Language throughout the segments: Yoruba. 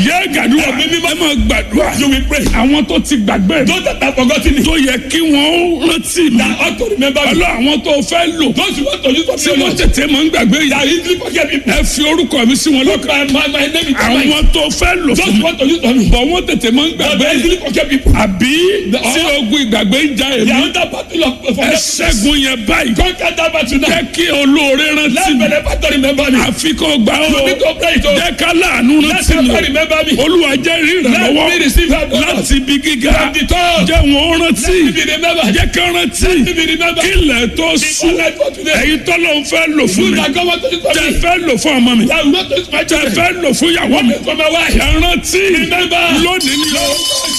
yẹ gàdúrà ẹ máa gbàdúrà You will pray. àwọn tó ti gbàgbé mi Those that have forgotten it. tó yẹ kí wọ́n rántí mi That ought to remember me. ọlọ́ àwọn tó fẹ́ lò Those you want to use for tí me. wọ́n tètè máa ń gbàgbé That yìí easily forget people. ẹ fi orúkọ mi sí wọn lọ́kàn My, my, my name is Mike. àwọn tó fẹ́ lò Those fún you mi want to use for me. bọ̀ wọ́n tètè máa ń But gbàgbé they yìí easily forget people. àbí tí ogun ìgbàgbé ń ja They èmi are under battle of ẹ forgetfulness. ṣẹ́gun yẹn báyìí Conquer that battle now. jẹ́ kí olóore rántí Let mi me never to remember me. àfi kó gbà ó You need to pray it. oh. jẹ́ ká láàánú Let rántí mi never remember me. olúwa jẹ́ rí Let me ìrànlọ́wọ́ receive help. Lord. láti ibi gíga From the top. jẹ́ wọn rántí Let me be remembered. jẹ́ ká rántí Let me be remembered. kí ilẹ̀ tó sùn Before life for today. èyí tọ́lọ́ ń fẹ́ lò fún You mi that God want to use for tẹ me. fẹ́ lò fún ọmọ mi That will not use my tẹ children. fẹ́ lò fún ìyàwó mi For my wife. ẹ rántí Remember. lónìí ni ó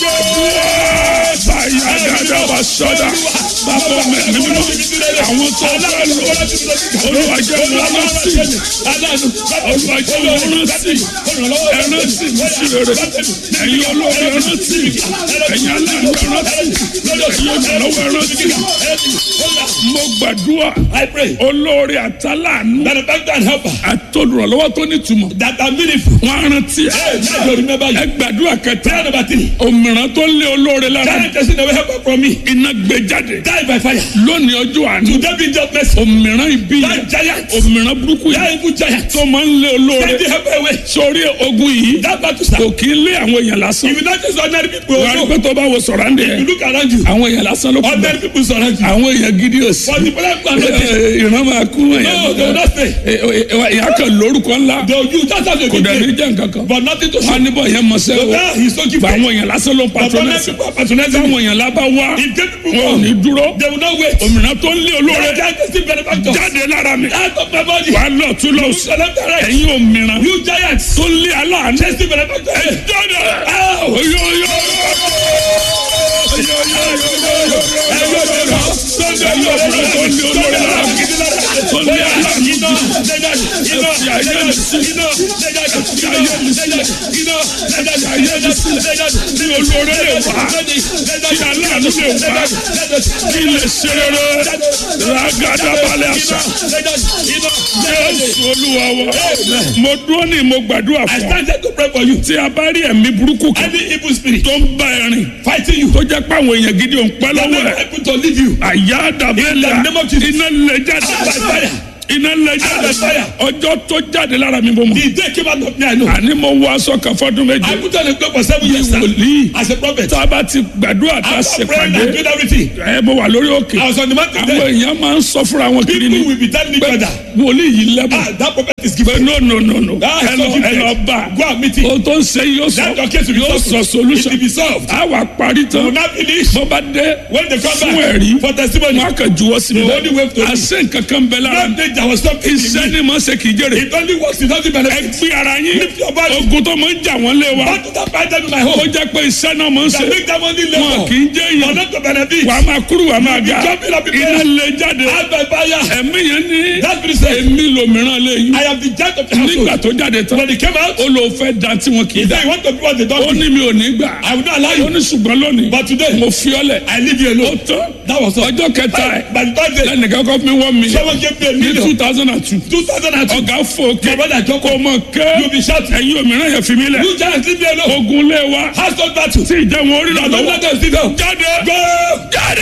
báyà dáadáa wà sọ́dà bàbá mi ní mímọ́ àwọn tó fẹ́ lò olúwa jẹ́ wọn rántí olúwa jẹ́ wọn rántí ẹ rántí mi sí rere ẹ̀yin olóore ẹ rántí ẹ̀yin aláàánú ẹ rántí ẹ̀yin olùrànlọ́wọ́ ẹ rántí mo gbàdúrà I pray. olóore àtàlánú Benefactor and helper. àtolùrànlọ́wọ́ tó nítumọ̀ That are meaningful. wọn á rántí ẹ Hey, let me remember ẹ you. gbàdúrà kẹta Prayer number three. òmìrán tó lé olóore lára Giant person away helper from me. iná gbé jáde Die by fire. lónìí ọjọ́ àná Today be just mercy. òmìrán ibi yẹn That giant. òmìrán burúkú That yẹn evil giant. tó máa ń lé olóore Take the helper away. sórí ogun yìí That battle kò start. kí ń lé àwọn èèyàn lásán If you not just ordinary people, wàá rí also, pé tó bá wo sọ̀rọ̀ àǹdẹ̀ you look around you. àwọn èèyàn lásán ló kú bẹ́ẹ̀ Ordinary people surround you. àwọn èèyàn gidi ò sí But the problem are not there. Ẹ, ìran máa kú èèyàn No, they will not stay. ìyá kan lórúkọ ńlá They will use that as a kò dẹ̀ ní good jẹ́ nǹkan kan But nothing to wọn á show. níbọ̀ yẹn mọ̀ sẹ́ o Now he's so bá gifted. àwọn èèyàn lásán ló ń But ordinary patronẹ́sì people are patronizing táwọn him. èèyàn lábá wá If gay people wọn ò come, ní dúró they will not wait. òmìnira tó ń lé olóore That giant is still benefactor. jáde lára mi Out of my body. wà á lọ tún lọ You sí select the right. ẹ̀yin òmìnira You giants. tó ń lé aláàánú Just still benefactor. jáde Ow! oyo oyo olóore lè wá kí aláàánú lè wá kí lè ṣe rere ragadabalẹ̀ àṣà jésù olúwa wa mo dúró ní mo gbàdúrà I fún ọ started to pray for you. tí a bá rí ẹ̀mí burúkú kan Any evil spirit tó ń bá ẹ rìn fighting you, tó jẹ́ pé àwọn èèyàn gidi ò ń pẹ́ they lọ́wọ́ are ẹ̀ able to leave you. àyà dàbẹ́lẹ̀ In the name of Jesus. iná lè jáde By fire. iná lè jáde fire. ọjọ́ tó jáde lára mi bó mọ̀ The day came out of me, I know. àní mo wọ aṣọ kan fọdún méje I put on a cloak for seven years now. wòlíì As a prophet. tá a bá ti gbàdúrà tá a ṣe After praying pàdé and doing everything, ẹ mo wà lórí òkè I was on the mountain àwọn there. èèyàn máa ń sọ fúnra wọn kiri People ni will be telling each pé other, wòlíì yìí lẹ́bùn ah, that prophet is pé gifted. no no no no Ah, ẹ so lọ ẹ gifted. lọ bá Go and meet him. o tó ń ṣe yóò sọ Let your case be yóò sọ solved. It solution will be solved. a wà parí You tán will not finish. bó bá dé When they come fún back ẹ̀rí for testimony, wọn á kàn juwọ́ sí mi The only way to- àṣẹ nǹkan kan bẹ lára don't think there was something in iṣẹ́ me. ni mo ṣe kì í jèrè It only works, it doesn't ẹ benefit. gbé ara yín Lift your body. ogun tó máa ń jà wọ́n lé wa Back to that fight them in my ó home. jẹ́ pé iṣẹ́ náà máa ń ṣe That make them only wọn labor. kì í jẹ́ For èèyàn not to benefit. wà á máa kúrò wà á máa ga jumping up in iná prayer. lè jáde Out by fire. ẹ̀mí yẹn ní That spirit said, èmi lòmíràn lè yín I am the judge of the nígbà household. tó jáde tán When he came out, ó lò fẹ́ da tí wọn kì í he da said, you want to do what they ó don't do. ní mi ò ní gbà I will not allow ó you. ní ṣùgbọ́n lónìí But today, mo fi ọ́ lẹ̀ I leave you ó alone. tán That was all. ọjọ́ kẹta ẹ̀ By the third day, lẹ́nìkan kọ́ fún mi wọ́n mi someone gave me a ní two million. thousand and two 2002. ọ̀gá fòkè My brother kò Joko, mọ̀ kẹ́ you be shouting. ẹ̀yin òmíràn yẹn fi mí lẹ̀ You giants leave me alone. ogun lé wa Household battle. tí ìjẹun orí rà Don't lọ́wọ́ let them sit down. jáde Go! jáde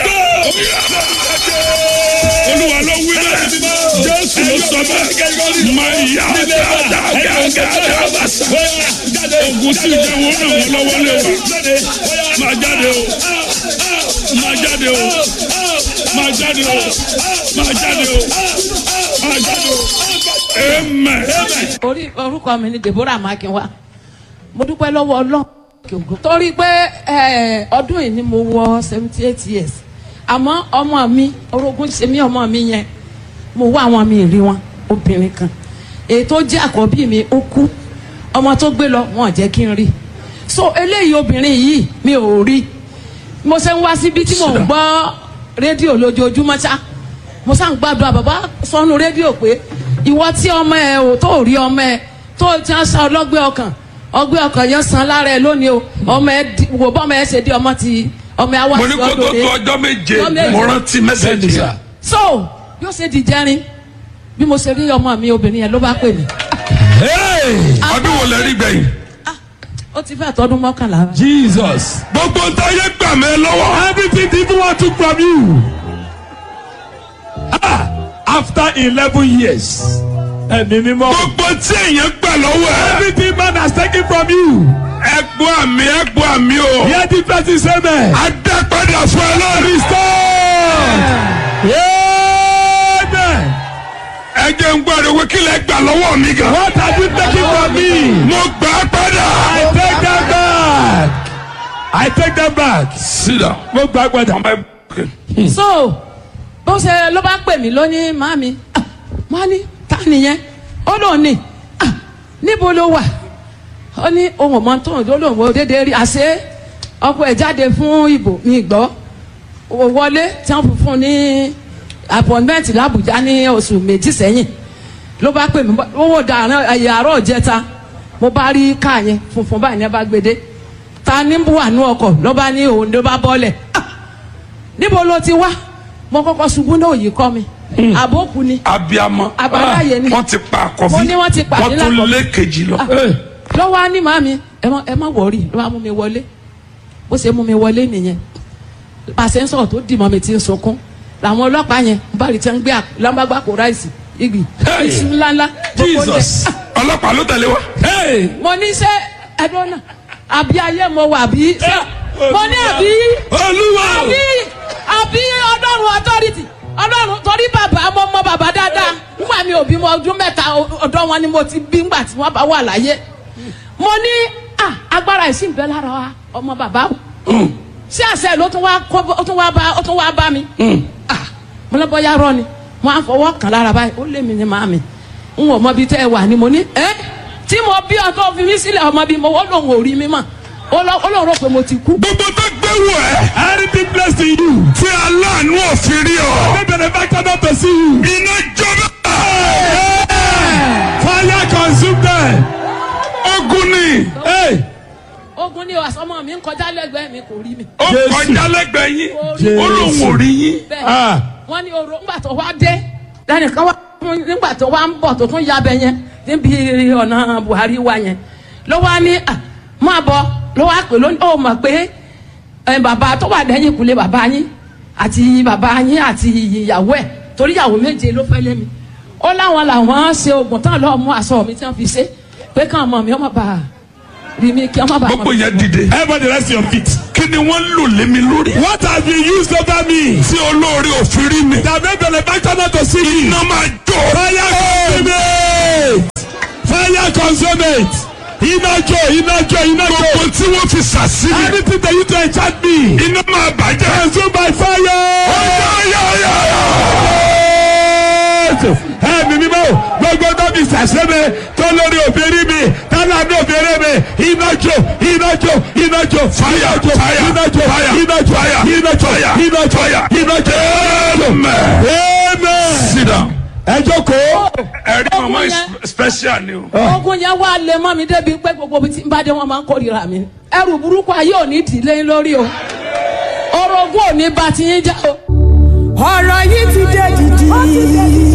olúwa ló wí bẹ́ẹ̀ jésù ló sọ bẹ́ẹ̀ máa yá dáadáa bàṣà ogun tí ìjẹun orí ràn wọ́n lọ́wọ́ lé wa máa jáde o máa jáde o máa jáde o máa jáde o máa jáde o amen. orí orúkọ mi ni deborah makinwa mo dúpẹ́ lọ́wọ́ ọlọ́run torí pé eh, ọdún yìí ni mo wọ seventy eight years àmọ́ ọmọ mi orogún ṣe mí ọmọ mi yẹn mo wá àwọn mi rí wọn obìnrin kan èyí tó jẹ́ àkọ́bí mi ó kú ọmọ tó gbé lọ wọn ò jẹ́ kí n rí so eléyìí obìnrin yìí mi ò rí mo ṣe ń wá síbi tí mò ń gbọ́ rédíò lójoojúmọ́ ṣá mo sá ń gbàdúrà bàbá sọnù rédíò pé ìwọ tí ọmọ ẹ ò tó rí ọmọ ẹ tó ti ń sa ọlọ́gbẹ́ ọkàn ọgbẹ́ ọkàn yẹn san lára ẹ lónìí o ọmọ ẹ di- wò bọ́ ọmọ ẹ ṣe di ọmọ ti ọmọ ẹ wá mo ní sí kó tó ọdún tó rẹ ọjọ́ méje Ọjọ́ méje. mo rántí mẹ́sẹ̀gì yà. so yóò ṣe di jẹrin bí mo ṣe rí ọmọ mi obìnrin yẹn ló bá pè mí ọdún wo lẹ rí gbẹ̀yìn. ó ti fẹ́ tọdún mọ́kànlá. Jesus. gbogbo ntáyé gbà mí lọ́wọ́. Everything the evil one took from you. Ah, after eleven years. Ẹ̀mí mímọ́. gbogbo tí èèyàn gbà lọ́wọ́ ẹ̀. Everything man has taken from you. ẹgbọ́ àmì ẹgbọ́ àmì o. Hear the person say amen. adẹ́padà fún ẹ lórí. Amen. ẹ jẹ́ ń gbọ́dọ̀ wí kí lẹ gbà lọ́wọ́ mi gan. What have you taken from me? mo gbà á padà. I take them back. I take them back. sit down. Mo gbà padà. ọmọ ẹ so bó ṣe ló bá pè mí lónìí màmí ah, mo á ní ta nìyẹn ó lóun ní ah, níbo ló wà ó ní ohun ọmọ tó ń lò lóun ò déédéé rí àṣé ọkọ ẹ̀ jáde fún ìbò mi gbọ́ ó wọlé tí wọ́n fún un ní appointment làbújá ní oṣù méjì sẹ́yìn ló bá pè mí owó dàrán ẹ̀yà àárọ̀ jẹta mo bá rí káà yẹn funfun báyìí ní ẹ bá gbé dé ta ní wà ní ọkọ̀ ló bá ní òun ló bá bọ́lẹ̀ ah, níbo ló ti wá mo kọ́kọ́ ṣubú náà yìí kọ́ mi àbókù ni abiyamọ. Àbáláyé ni. wọ́n ti pa àkọ́bí. Mo ní wọ́n ti pàdé wọ́n tún lákọ̀ọ́bí. lé kejì lọ. lọ́wọ́ á ní màmí ẹ má ẹ má wọ̀ọ́rì ló bá mú mi wọlé bó ṣe mú mi wọlé nìyẹn pàṣẹ ń sọ̀rọ̀ tó dì mọ́ mi ti ń sunkún làwọn ọlọ́pàá yẹn ń bá rí tí wọ́n ń gbé lámbàgbà kó ráìsì igi Hey! iṣu ńláńlá gbogbo oúnjẹ. Jesus. ọlọ́pàá ló tẹ̀lé wa. Hey. mo ní ṣe ẹdun náà àbí ayé mo wà bí ṣe mo ní àbí Olúwa. àbí àbí ọlọ́run authority ọlọ́run torí bàbá mo mọ bàbá dáadáa nígbà mi ò bí mo ọdún mẹ́ta ọ̀dọ́ wọn ni mo ti bí ngbà tí wọ́n bá wà láyé mo ní à agbára ìsìn bẹ́ẹ̀ lára wa ọmọ bàbá o ṣé àṣẹ ló tún wá kó ó tún wá bá ó tún wá bá mi ah mo lọ bọ́yá rọ ni mo á fọwọ́ kàn lára báyìí ó lé mi ní màmí n ò mọ ibi tẹ́ ẹ wà ni mo ní ẹ́ tí mo bí ọtọ́ fi mí sílẹ̀ ọmọ bí mo ó lóun ò rí mi mọ̀ ó lọ- ó lóun rò pé mo ti kú. gbogbo tó gbé wọ ẹ. Everything blessed in you. tí aláàánú òfin rí ọ. May benefactor not to see you. iná jọba. Fire consume them. ogun ni. Hey. ogun ni ọmọ mi ń kọjá lẹ́gbẹ̀ẹ́ mi kò rí mi. ó Jésù. kọjá lẹ́gbẹ̀ẹ́ yín. Jésù. ó lóun ò rí yín. bẹ́ẹ̀ Ah. wọ́n ní oró ńgbà tó wá dé lẹ́nìkan wá fún- nígbà tó wá ń bọ̀ tó tún yabẹ yẹn níbi ọ̀nà Buhari wa yẹn ló wá ní à máa bọ̀ ló wá pè lónìí ó mọ̀ pé ẹ, bàbá tó wà lẹ́yìn kulẹ̀ bàbá yín àti bàbá yín àti ìyàwó ẹ̀ torí ìyàwó méje ló fẹ́ lé mi ó láwọn làwọn ṣe oògùn tán lọ́ọ́ mú aṣọ mi tí wọ́n fi ṣe pé káwọn ọmọ mi ọmọ bá rí mi kí ọmọ bá gbogbo yẹn dìde. Everybody rest your feet. kí ni wọ́n lò lé mi lórí. What have you used over me? tí olóore òfin rí mi. That may benefactor not to see me. iná máa jó. Fire consume it. Fire consume it. Iná jó, iná jó, iná jó. gbogbo tí wọ́n fi sàsí mi. Anything that you do enchant me. iná máa bàjẹ́. Consume by fire. Ẹ̀mí mímọ́ gbogbo tó fi sàṣẹ́mi tó lórí òbírí mi tálá ní òbírí mi iná jó iná jó iná jó Fire, iná jó fire, iná jó fire, iná jó fire, iná jó fire, iná jó fire. iná jó. Amen. Amen. sit down. Ẹ jókòó. ẹ̀rí Ogun mama yẹn. is special ni o. ogun yẹn wá lé mọ́ mi débi pé gbogbo ibi tí n bá dé wọn máa ń kórìíra mi ẹrù burúkú ayé ò ní dìlé yín lórí o orogún ò ní bá ti yín já o. ọ̀rọ̀ yìí ti dé dìdì.